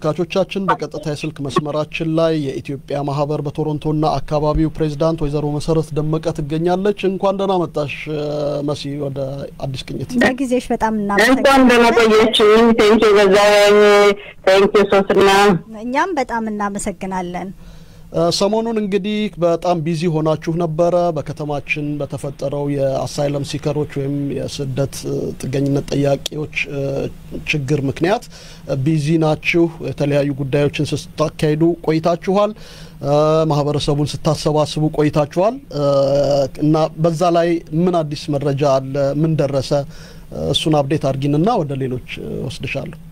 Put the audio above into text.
ተመልካቾቻችን በቀጥታ የስልክ መስመራችን ላይ የኢትዮጵያ ማህበር በቶሮንቶና አካባቢው ፕሬዚዳንት ወይዘሮ መሰረት ደመቀ ትገኛለች። እንኳን ደህና መጣሽ መሲ ወደ አዲስ ቅኝት። ለጊዜሽ በጣም እንኳን ደህና ቆየችኝ። ቴንኪ በዛኝ ቴንኪ ሶስና እኛም በጣም እናመሰግናለን። ሰሞኑን እንግዲህ በጣም ቢዚ ሆናችሁ ነበረ። በከተማችን በተፈጠረው የአሳይለም ሲከሮች ወይም የስደት ጥገኝነት ጠያቂዎች ችግር ምክንያት ቢዚ ናችሁ። የተለያዩ ጉዳዮችን ስታካሂዱ ቆይታችኋል። ማህበረሰቡን ስታሰባስቡ ቆይታችኋል እና በዛ ላይ ምን አዲስ መረጃ አለ? ምን ደረሰ? እሱን አብዴት አድርጊንና ወደ ሌሎች ወስድሻለሁ።